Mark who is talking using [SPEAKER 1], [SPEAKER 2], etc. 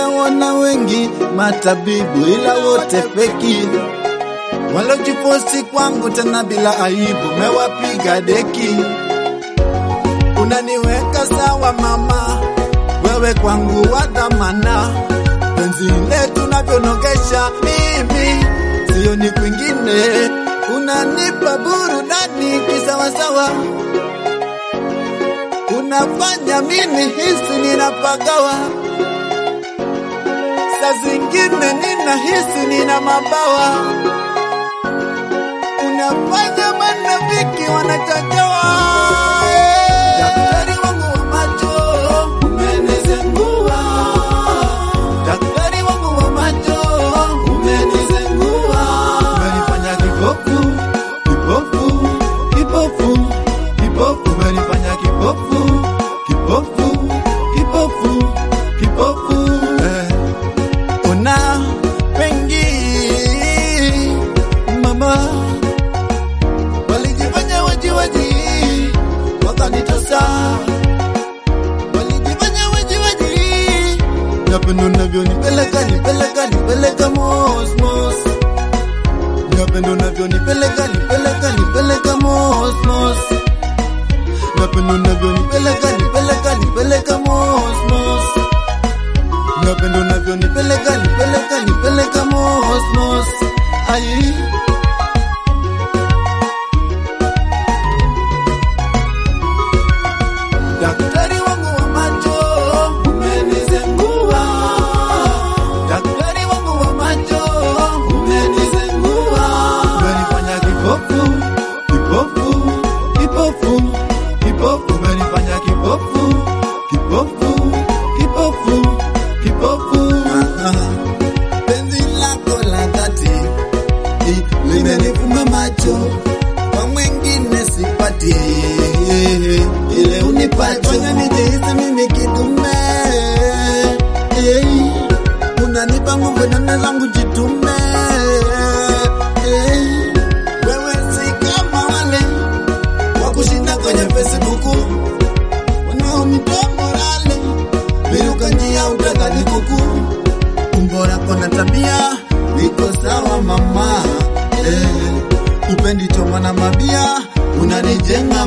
[SPEAKER 1] nimeona wengi matabibu, ila wote feki, walojiposti kwangu tena bila aibu, mewapiga deki. Unaniweka sawa mama, wewe kwangu wa dhamana, penzi letu navyonogesha mimi, sio ni kwingine, unanipa burudani kisawasawa unafanya mini hisi ninapagawa, saa zingine nina hisi nina mabawa, unafanya manafiki wanachochewa. Daktari wangu wa macho umenizengua, daktari wangu wa macho umenizengua, umenifanya kipofu, kipofu, kipofu, kipofu, umenifanya kipofu, kipofu, kipofu, kipofu. Eh, una pengi mama walijifanya wajiwaji wakanitosa, walijifanya wajiwaji. Napendo navyonipeleka nipeleka nipeleka mosmos, napendo navyonipeleka nipeleka nipeleka mosmos, napendo navyonipeleka nipeleka nipeleka mosmos, napendo navyonipeleka nipeleka nipeleka mosmos. Ai. Daktari wangu wa macho umenizengua, daktari wangu wa macho umenizengua, umenifanya kipofu, kipofu, kipofu, kipofu, umenifanya kipofu, kipofu, kipofu, kipofu. Penzi lako la dhati li- limenifumba macho, kwa mwingine sipati ile unipacho, fanya nijihisi mimi kidume. Hey, unanipa nguvu nane zangu jitume. Hey, wewe si kama wale wa kushinda kwenye Facebook wanaonitoa morale, biruka njia utadhani kuku umbora kona tabia niko sawa mama eh, upendi choma na mabia unanijenga